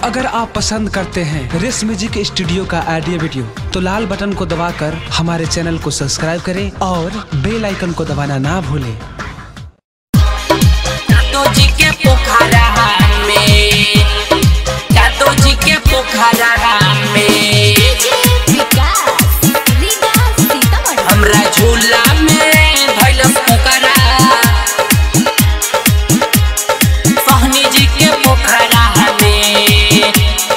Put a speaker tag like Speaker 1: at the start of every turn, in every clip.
Speaker 1: अगर आप पसंद करते हैं रेस म्यूजिक स्टूडियो का ऑडियो वीडियो तो लाल बटन को दबाकर हमारे चैनल को सब्सक्राइब करें और बेल आइकन को दबाना ना भूलें
Speaker 2: दादो जी के पोखरा में दादो जी के पोखरा में हमरा झूला में भइल पोखरा सहनी जी के पोखरा में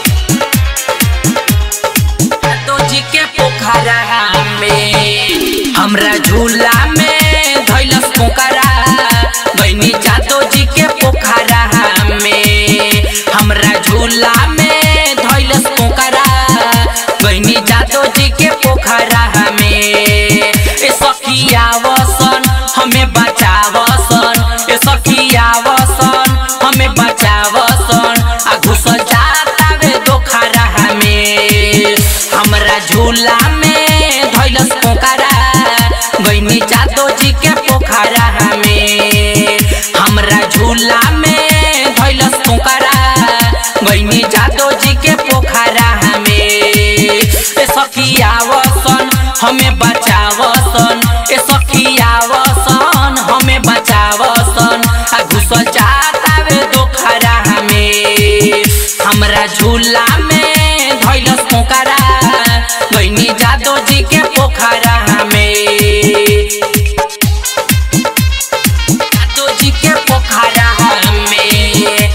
Speaker 2: दादो जी के पोखरा में हमरा झूला में धैलस पोखरा बहनी जादो जी के पोखरा में हमरा झूला में धैलस पोखरा बहनी जादो जी के पोखरा में ए सखिया वसन हमें बचावसन ए सखिया वसन हमें बचावसन आ घुसल जाता वे दोखरा में हमरा झूला में धैलस पोखरा गईनी जादो जी के पोखरा में हमरा झूला में धैलस पोखरा गईनी जादो जी के पोखरा में ए सखिया वसन हमें बचावसन ए सखिया वसन हमें बचावसन आ घुसल जाता वे दोखरा में हमरा झूला में धैलस पोखरा गईनी जादो जी के पोखरा में जादो जी के पोखरा में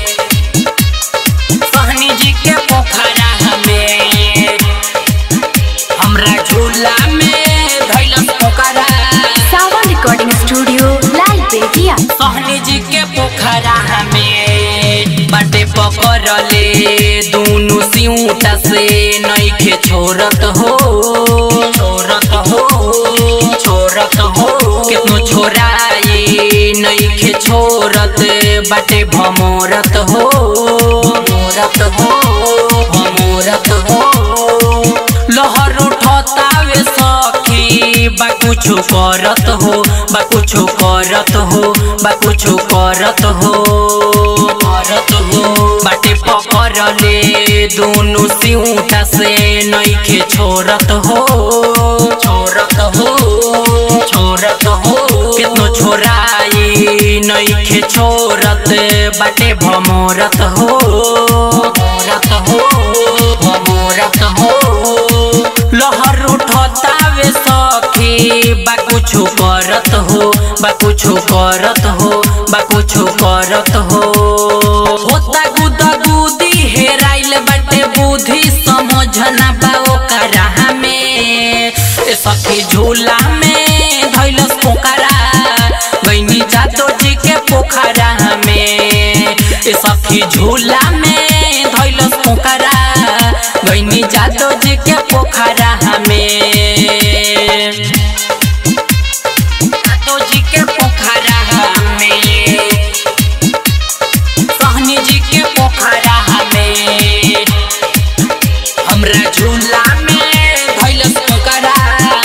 Speaker 2: सहनी जी के पोखरा में हमरा झूला में धैलस पोखरा
Speaker 3: सावन रिकॉर्डिंग स्टूडियो लाल बेटिया
Speaker 2: सहनी जी के पोखरा में बाटे पकड़ले दूनु सिउटा से नइखे छोरत हो छोरत हो छोरत हो कितनो छोराई नइखे छोरत बाटे भमोरत हो भमोरत हो भमोरत हो लहर उठतावे सखी बा कुछु करत हो बा कुछु करत हो बा कुछु करत हो करत हो बाटे पकड़ले दोनों सिउटा से नइखे छोरत हो छोरत हो छोरत हो कितनो छोराई नइखे छोरत बाटे भमोरत हो भमोरत हो भमोरत हो लहर उठतावे सखी बा कुछु करत हो बा कुछु करत हो बा कुछु करत हो होता गुदा गुदी हेराइल बाटे बुद्धि समझना बा ओकरा में ए सखी झूला में धैलस पोखरा गईनी जातो जी के पोखरा में ए सखी झूला में धैलस पोखरा गईनी जातो जी के पोखरा में जातो जी के पोखरा में सहनी जी के पोखरा में हमरा झूला में धैलस पोखरा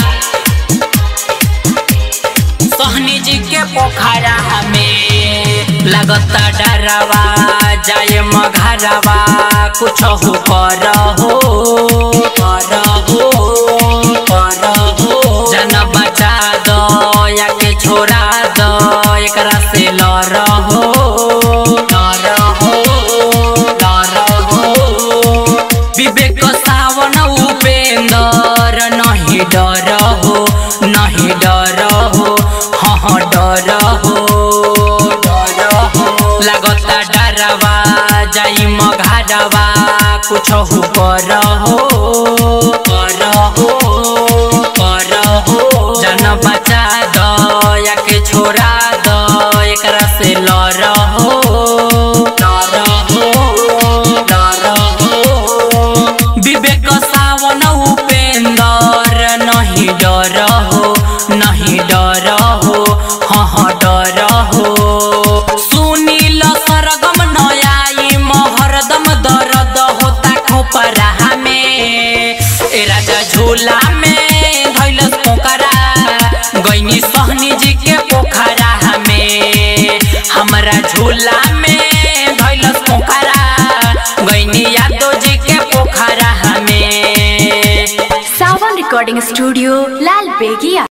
Speaker 2: सहनी जी के पोखरा में लगता डरवा जाए मघरवा कुछ हो कर हो कर हो कर हो जन बचा दो या के छोड़ा दो एकरा से लड़ हो लड़ हो लड़ हो विवेक सावन उपेंद्र नहीं डर हो नहीं डर हो हाँ हाँ डर हो डर हो लगता डरवा जाई मघारवा कुछ हो कर हो कर हो कर हो जन बचा दो या के छोड़ा दो एकरा से लड़ हो लड़ हो लड़ हो विवेक सावन उपेंद्र नहीं डर हो नहीं डर हो हाँ हाँ डर हो सुनील सरगम नयाई महरदम दर्द होता खोपरा में ए राजा झूला में धैलस पोखरा गईनी सहनी जी के पोखरा में हमरा झूला में धैलस पोखरा गईनी याद
Speaker 3: रिकॉर्डिंग स्टूडियो लाल बेगिया